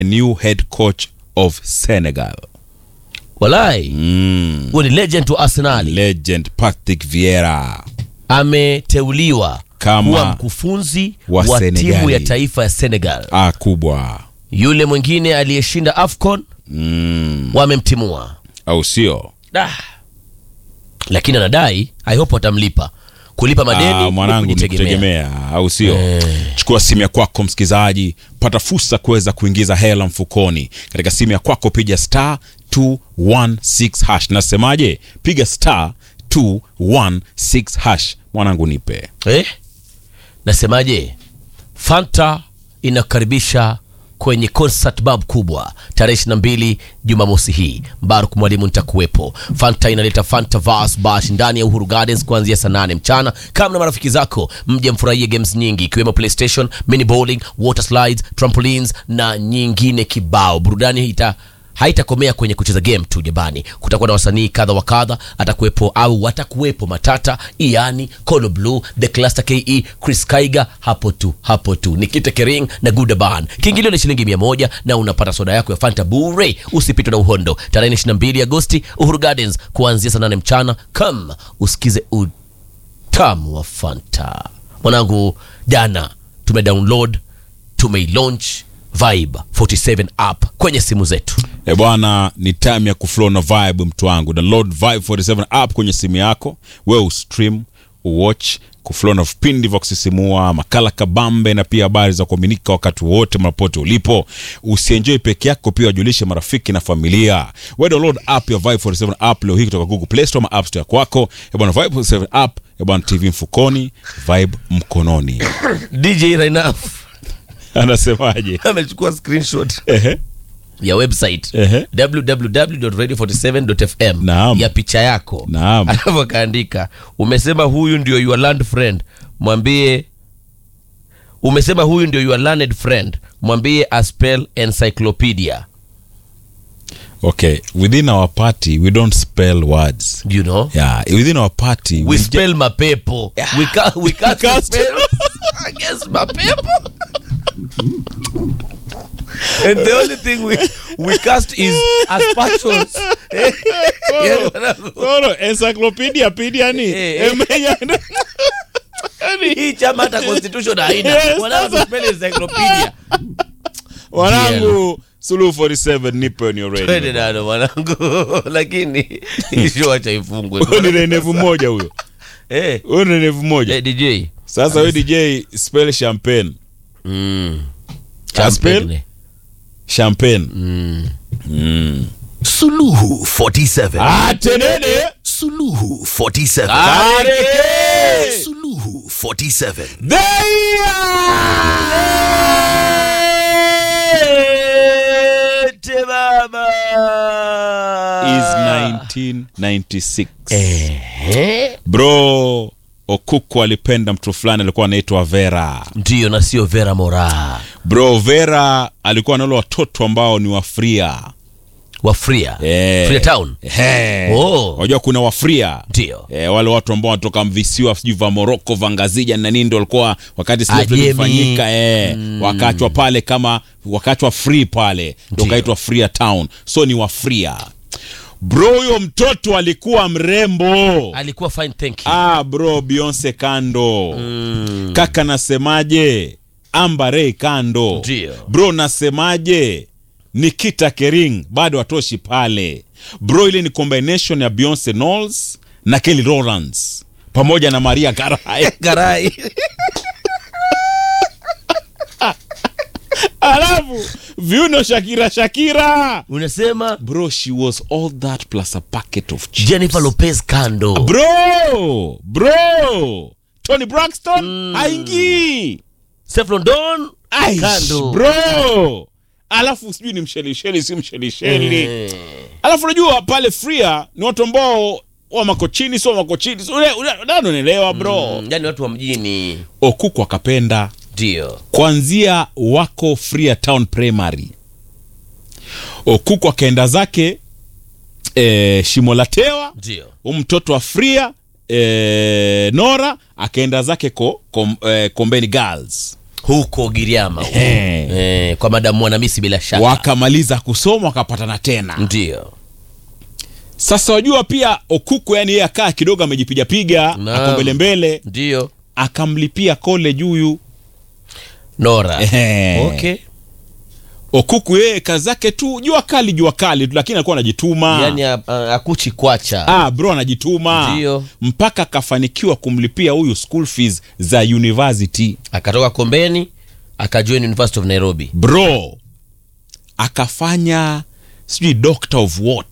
new head coach of Senegal. walai Mm. huyo ni legend wa arsenali Legend Patrick Vieira. ameteuliwa Kama kuwa mkufunzi wa wa, Senegali. timu ya taifa ya senegal Ah, kubwa. yule mwingine aliyeshinda afcon Mm. wamemtimua Au sio? Da. lakini anadai i hope watamlipa kulipa madeni Ah, ni mwanangu ni kujitegemea. kutegemea au sio Eh. chukua simu ya kwako msikilizaji pata fursa kuweza kuingiza hela mfukoni katika simu ya kwako piga star 216 hash nasemaje piga star 216 hash mwanangu nipe eh? nasemaje fanta inakaribisha kwenye concert bab kubwa tarehe 22 jumamosi hii mbaruk mwalimu nitakuwepo fanta inaleta fanta vas bash ndani ya uhuru gardens kuanzia saa 8 mchana kama na marafiki zako mje mfurahie games nyingi ikiwemo playstation mini bowling water slides trampolines na nyingine kibao burudani ita haitakomea kwenye kucheza game tu jabani kutakuwa na wasanii kadha wa kadha atakuwepo au watakuwepo matata iani colo blue the cluster ke chris kaiga hapo tu hapo tu nikite kering na gudaban kiingilio ni shilingi mia moja na unapata soda yako ya fanta bure usipitwe na uhondo tarehe 22 agosti uhuru gardens kuanzia saa 8 mchana kam usikize utamu wa fanta mwanangu jana tumedownload tumeilaunch vibe 47 app kwenye simu zetu e bwana ni time ya kuflow na vibe mtu wangu download vibe 47 app kwenye simu yako we ustream uwatch kuflow na vipindi vya kusisimua makala kabambe na pia habari za kuaminika wakati wote mapote ulipo usienjoi peke yako pia wajulishe marafiki na familia we download app ya vibe 47 app leo hii kutoka google play store ama app store kwako e bwana vibe 47 app e bwana tv mfukoni vibe mkononi dj Rainaf anasemaje amechukua screenshot Ehe. ya website Ehe. www.radio47.fm Naam. ya picha yako Naam. alafu akaandika umesema huyu ndio your land friend mwambie umesema huyu ndio your learned friend mwambie aspel encyclopedia okay within our party we don't spell words Do you know yeah within our party we ju- spell mapepo we ca- we cast Cast. spell against mapepo and the only thing we we cast is aspersions Koro, encyclopedia pedia ni Eh, eh. Emenya- hii chama hata constitution haina Yes, Wanao spell encyclopedia wanangu suluhu 47 nipe on your twende radio nalo mwanangu lakini isho acha ifungwe Huyo ni renevu moja huyo eh huyo ni renevu moja eh, DJ sasa we dj spell champagne mm Aspel? Champagne. champagne Suluhu 47. atenene Suluhu 47. Kareke! Suluhu 47. Ete baba is 1996 Ehe. bro okuku alipenda mtu fulani alikuwa anaitwa vera ndiyo na sio vera mora bro vera alikuwa na wale watoto ambao ni wafria wafria Eh. Free town Eh. Oh. unajua kuna wafria Ndio. eh, wale watu ambao wanatoka visiwa sijui vya moroko vangazija na nini ndo walikuwa wakati slavery Ajemi. ilifanyika eh, wakachwa pale kama wakachwa free pale ndo Ndio. kaitwa fria town so ni wafria bro huyo mtoto alikuwa mrembo alikuwa fine thank you ah bro beyonce kando Mm. kaka nasemaje ambarei kando Ndio. bro nasemaje nikita kering bado atoshi pale bro ile ni combination ya beyonce knowles na kelly Rowlands pamoja na maria garai garai alafu viuno shakira shakira unasema bro she was all that plus a packet of chips. jennifer lopez kando bro bro tony braxton haingii Steph London Aish, kando bro alafu sijui ni mshelisheli si mshelisheli Eh. alafu unajua pale fria ni watu ambao wa makochini sio makochini so, unanielewa bro Mm, yani watu wa mjini okuku akapenda ndio kwanzia wako fria town primary okuku akaenda zake e, shimo la tewa ndio huu mtoto wa fria e, nora akaenda zake ko, kom, e, kombeni girls huko Giriama huko. Eh. eh, kwa madamu Mwanamisi bila shaka wakamaliza kusoma wakapatana tena ndio sasa wajua pia okuku yani yeye akaa kidogo amejipigapiga Naam. ako mbelembele ndio akamlipia college huyu Nora Ehe. okay. okuku yeye kazi zake tu jua kali jua kali tu lakini alikuwa anajituma yani a- a- akuchi kwacha ah, bro anajituma Ndio. mpaka akafanikiwa kumlipia huyu school fees za university akatoka Kombeni akajoin University of Nairobi bro akafanya sijui doctor of what